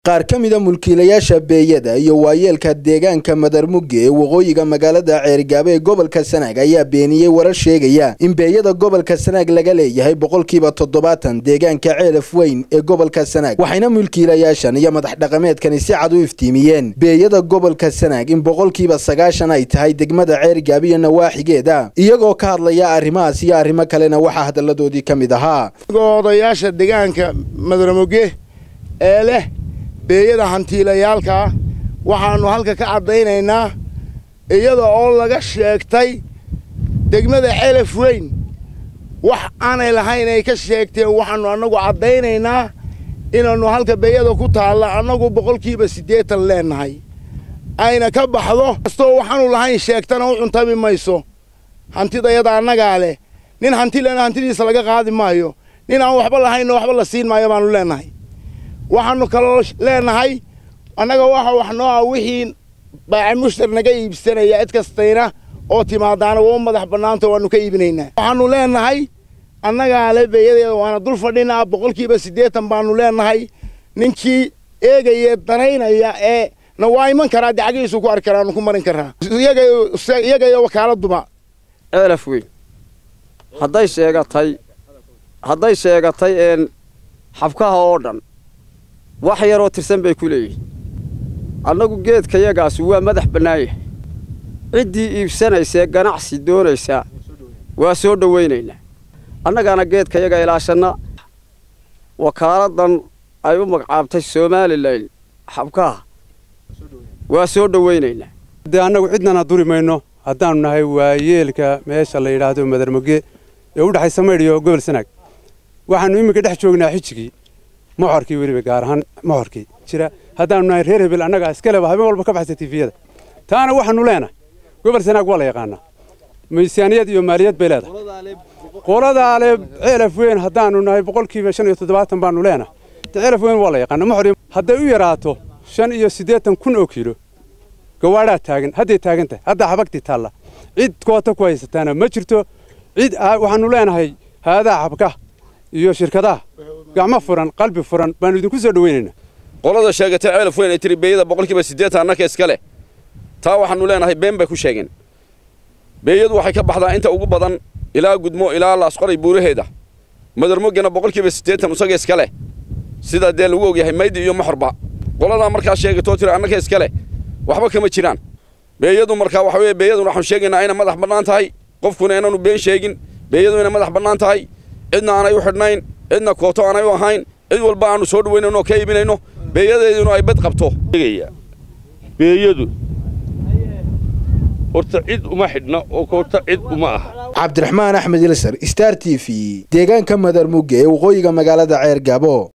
qaar ka mida mulkiilayaasha beeyada iyo waayeelka deegaanka madarmuge ee waqooyiga magaalada ceerigaabo ee gobolka sanaag ayaa beeniyey warar sheegaya in beeyada gobolka sanaag laga leeyahay boqolkiiba toddobaatan deegaanka ceelaf weyn ee gobolka sanaag waxayna mulkiilayaashan iyo madax dhaqameedkani si cad u iftiimiyeen beeyada gobolka sanaag in boqolkiiba sagaashan ay tahay degmada ceerigaabo iyo nawaaxigeeda iyagoo ka hadlaya arrimahaas iyo arrimo kalena waxaa hadalladoodii ka mid ahaa odayaasha deegaanka madarmuge ee leh beeyada hantiilayaalkaa waxaannu halka ka caddaynaynaa iyada oo laga sheegtay degmada celaf weyn wax aanay lahayn ay ka sheegteen waxaannu annagu caddaynaynaa inaannu halka beeyada ku taalla annagu boqolkiiba siddeetan leennahay ayna ka baxdo kastoo waxaanu lahayn sheegtana u cuntami mayso hantidayada annagaa leh nin hanti lena hantidiisa laga qaadi maayo nin aan waxba lahaynna waxba la siin maayo baannu leennahay waxaannu kaloo leennahay annaga waxa wax noo ah wixii baaca mushtar naga iibsanaya cid kastayna oo timaadaana waa u madax bannaanta waannu ka iibinaynaa waxaannu leennahay annagaa le beeyadeeda waana dul fadhinaa boqolkiiba siddeetan baannu leennahay ninkii eegaya danaynaya ee na waa iman karaa dacagiisu ku arki karaanu ku marin karaa iyaga iyo wakaaladduba ceelaf weyn hadday sheegatay hadday sheegatay een xabkaha oo dhan wax yaroo tirsan bay ku leeyihin annagu geedkayagaasi waa madax bannaan yahay ciddii iibsanaysee ganacsi doonaysaa waa soo dhowaynaynaa annagaana geedkayaga ilaashanna wakaaladdan ay u magacaabtay somalilan xabkaha waa soo dhowaynaynaa dee annagu cidnana duri mayno haddaannu nahay waayeelka meesha la yidhaahdo madarmoge ee u dhexaysa maydh iyo gobol sanaag waxaannu iminka dhex joognaa xijigii moxorkii weliba gaar ahaan moxorkii jira haddaannu nahay reer hebel annagaa iskaleba habeen walba ka baxsa tifiyada taana waxaannu leenahay gobol sanaag waa la yaqaanaa miisaaniyad iyo maaliyad bay leedahay qoladaale ceelaf weyn haddaannu nahay boqolkiiba shan iyo toddobaatan baannu leenahay ceelaf weyn waa la yaqaana moxor hadday u yaraato shan iyo siddeetan kun oo kiilo gawaadhaa taagan hadday taagan tahay haddaa xabagtii taalla cid koota ku haysataana ma jirto cid waxaannu leenahay haadaha xabkaha iyo shirkadaha gacmo furan qalbi furan baannu idinku soo dhowaynaynaa qolada sheegatay ceelaf weyn ay tiri beeyada boqolkiiba siddeetan annaka iska leh taa waxaannu leenahay been bay ku sheegeen beeyadu waxay ka baxdaa inta ugu badan ilaa gudmo ilaa laasqoray buuraheeda madarmogena boqolkiiba siddeetan isaga iska leh sidaa dee lagu ogyahay maydi iyo moxorba qoladaa markaa sheegatoo tiri annaka iska leh waxba kama jiraan beeyadu markaa waxa weye beeyaduna waxaanu sheegaynaa inay madax bannaan tahay qofkuna inaanu been sheegin beeyadu inay madax bannaan tahay cidna aanay u xidhnayn cidna kooto aanay u ahayn cid walba aanu soo dhawaynayno oo ka iibinayno beeyadeeduna ay bad qabto beeyadu horta cid uma xidhna oo koota cid uma aha cabdiraxmaan axmed ilsar star t v deegaanka madarmuge ee waqooyiga magaalada ceer gaabo